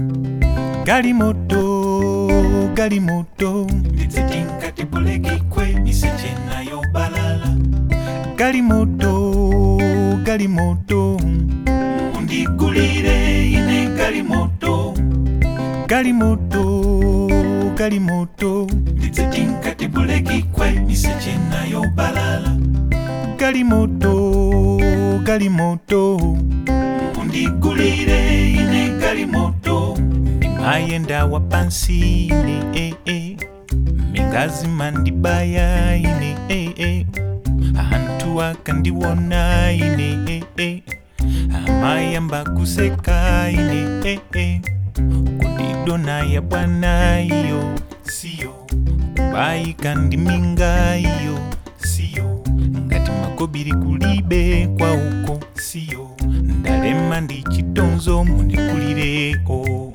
galimoto galimoto ndidzetinga tibulekikwe miseche nayo balala galimoto galimoto undigulire ine galimoto galimoto galimoto ndidzetinga tibulekikwe miseche nayo balala galimoto galimoto undigulire ine galimoto ndimayenda wa pansi ine eh, eh. mingazi mandibaya ine eh, eh. anthu akandiwona ine eh, eh. amayamba kuseka ine eh, eh. kudidona ya bwana iyo siyo kubayika ndiminga iyo siyo ngati makobiri kulibe kwa uko siyo ndalema ndi chitonzo mundikulireko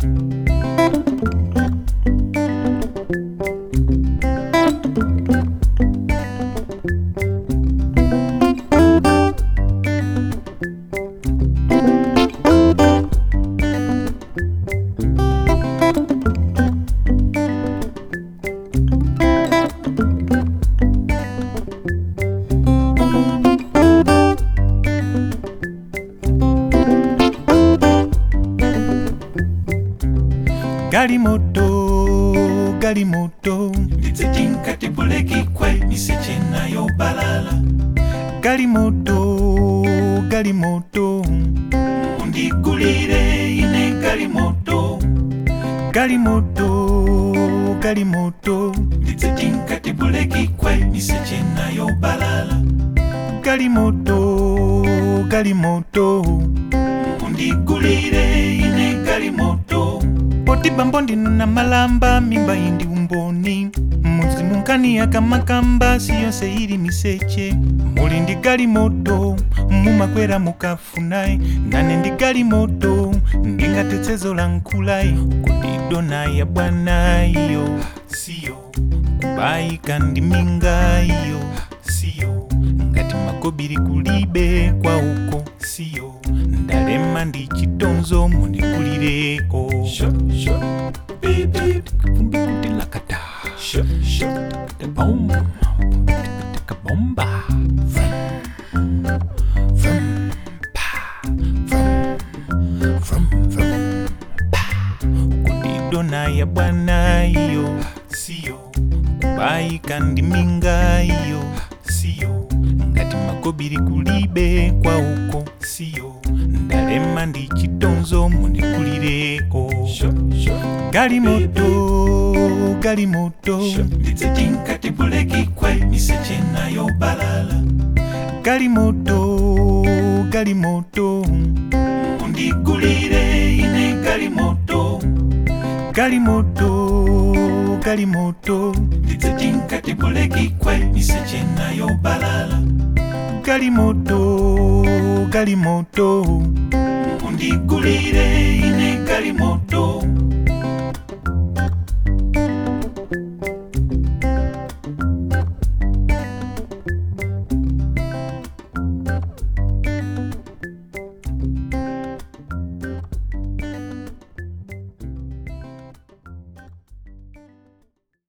galimoto galimoto ndidzetinga tibulekikwe miseche nayo balala galimoto galimoto undigulire ine galimoto galimoto galimoto ndidzetinga tibulekikwe miseche nayo balala galimoto galimoto undigulire ine galimoto poti bambo ndinuna malamba mimba indi umboni muzimu nkani akamakamba siyonse ili miseche muli ndi galimoto mumakwera mukafunayi nane ndi galimoto ndingatetsezo la nkulayi kudidona ya bwana iyo siyo kubayika ndi minga iyo siyo ngati makobiri kulibe kwa uko siyo ndalema ndi chitonzo mundikulireko kumbikutilakata bom bomba kudidona ya bwana iyo siyo kubayika ndi minga iyo siyo ngati makobiri kulibe kwa uko siyo ndalema ndi chitonzo mundikulireko galimoto galimoto ndidzetinga tibulekikwe miseche nayo balala galimoto galimoto undigulire ine galimoto galimoto galimoto ndidzetinga tibulekikwe miseche nayo balala galimoto galimoto undigulire ine galimoto